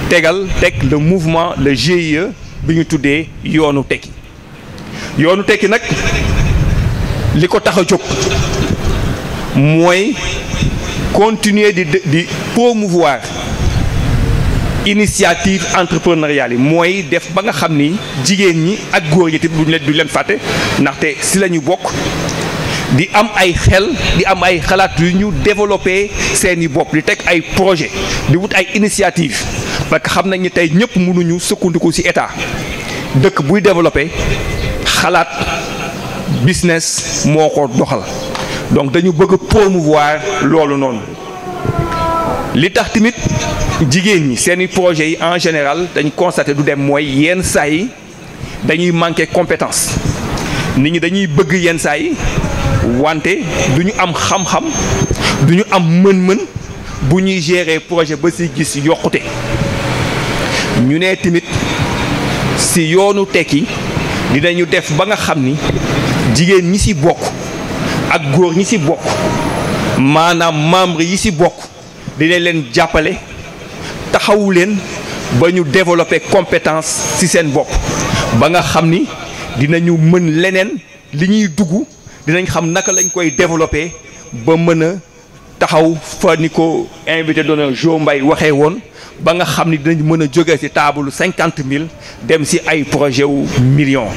tegal teg le mouvement le GIE bi ñu tuddee yoonu tekki yoonu tekki nag li ko tax a jóg mooy continuer di di promouvoir initiative entrepreneuriale yi mooy def ba nga xam ni jigéen ñi ak góor ñi tamit duñ leen duñ leen fàtte ndaxte si la ñu bokk di am ay xel di am ay xalaat yu ñu développé seeni bopp di teg ay projet di wut ay initiative parce que xam nañ ni tey ñëpp mënuñu sukkandiku ci état dëkk buy développé xalaat business moo ko doxal donc dañu bëgg promouvoir loolu noonu li tax tamit jigéen ñi seeni projets yi en général dañ constaté du dem mooy yenn saa yi dañuy manqué compétence nit ñi dañuy bëgg yenn saa yi wante du ñu am xam-xam du ñu am mën-mën bu ñuy gérer projet ba ci gis yokkute ñu ne tamit ci yoonu tekki dinañu def ba nga xam ni jigéen ñi ci bokk ak góor ñi ci bokk maanaam membre yi ci bokk dinañ leen jàppale taxawu leen ba ñu développer compétence ci seen bopp ba nga xam ni dinañu mën leneen li ñuy dugg dinañ xam naka lañ koy développer ba mën a taxaw fa ni ko invité d'honneur Jo Mbaye waxee woon ba nga xam ni dinañ mën a jóge ci taabalu cinquante mille dem ci ay projet wu millions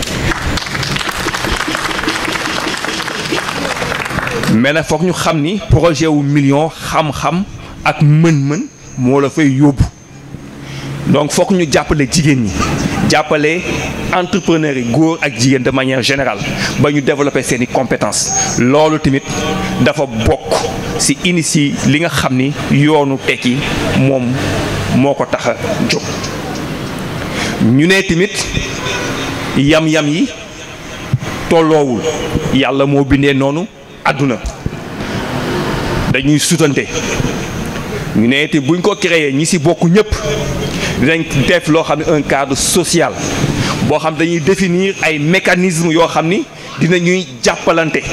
mais nag foog ñu xam ni projet wu million xam-xam ak mën-mën moo la fay yóbbu donc foog ñu jàppale jigéen ñi jàppale entrepreneurs yi góor ak jigéen de manière générale ba ñu développer seeni compétences loolu tamit dafa bokk ci initie li nga xam ni yoonu tekki moom moo ko tax a jóg ñu ne tamit yam-yam yi tolloowul yàlla moo bindee noonu àdduna dañuy sutante ñu ne te buñ ko créer ñi ci bokk ñëpp dinañ def loo xam ne un cadre social boo xam dañuy définir ay mécanismes yoo xam ni dinañuy jàppalante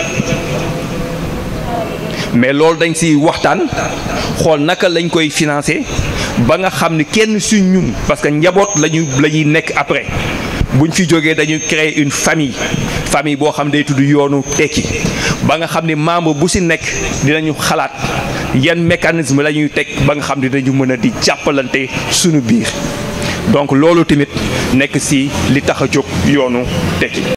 mais loolu dañ ci waxtaan xool naka lañ koy financer ba nga xam ni kenn ci ñun parce que njaboot lañu la ñuy nekk après buñ fi jógee dañuy créer une famille famille boo xam day tudd yoonu tekki ba nga xam ni membre bu ci nekk dinañu xalaat yan mécanisme la ñuy teg ba nga xam ni dañu mën a di jàppalante suñu biir donc loolu tamit nekk ci li tax a jóg yoonu tekki